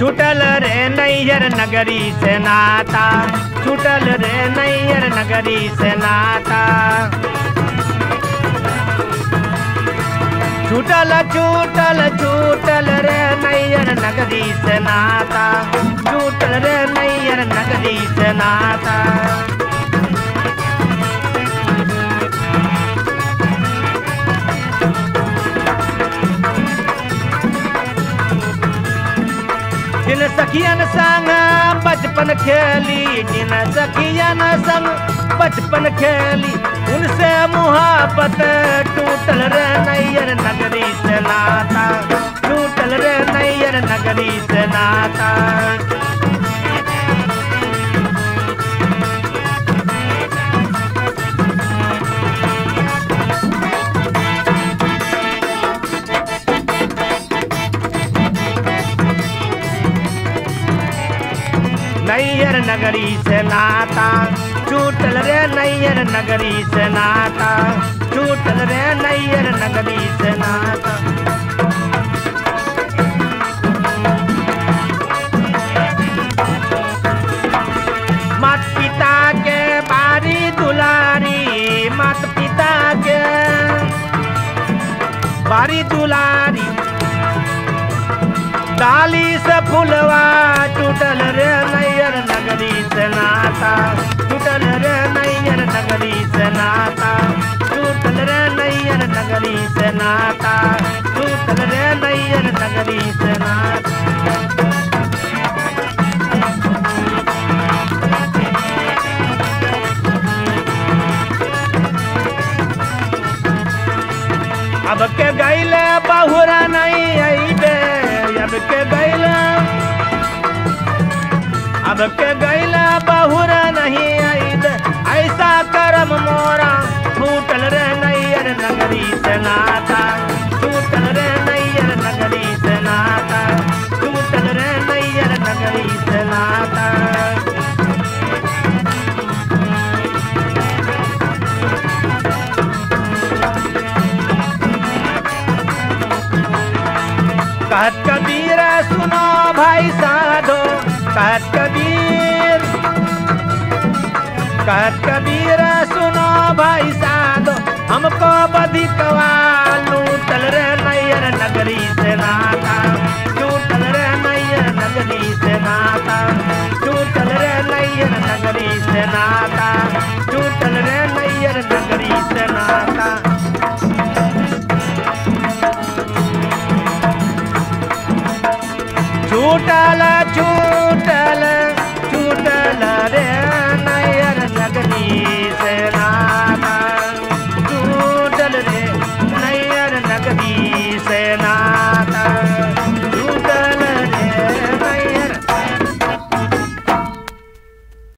छूटल रे नैयर नगरी से नाता छूटल रे नैयर नगरी से नाता छूटल छूटल छूटल रे नैयर नगरी से नाता छूटल रे नैयर नगरी से नाता जिन सखियन संग बचपन खेली जिन सखियन संग बचपन खेली उनसे मुहाबत टूटल रे नैयर नगरी से नाता टूटल रे नैयर नगरी से नाता नैयर नगरी से नाता छूटल रे नैयर नगरी से नाता छूटल रे नैयर नगरी से नाता मात पिता के बारी दुलारी मात पिता के बारी दुलारी डाली से फुलवा टूटल रे नैयर नगरी से नाता टूटल रे नैयर नगरी से नाता टूटल रे नैयर नगरी से नाता टूटल रे नैयर नगरी से नाता अब के गैले बहुरा नहीं अइबे अब के गैला अब के गैला बहुरा नहीं अइबे ऐसा करम मोरा छूटल रे नैयर नगरी से नाता छूटल रे नैयर नगरी से नाता छूटल रे नैयर नगरी से नाता कहत कबीर सुनो भाई साधो कहत कबीर कहत कबीर सुनो भाई साधो हमको बधिकवा लूटल रे नैयर नगरी से नाता लूटल रे नैयर नगरी से नाता लूटल रे नैयर नगरी से नाता लूटल रे नैयर नगरी से नाता छूटल छूट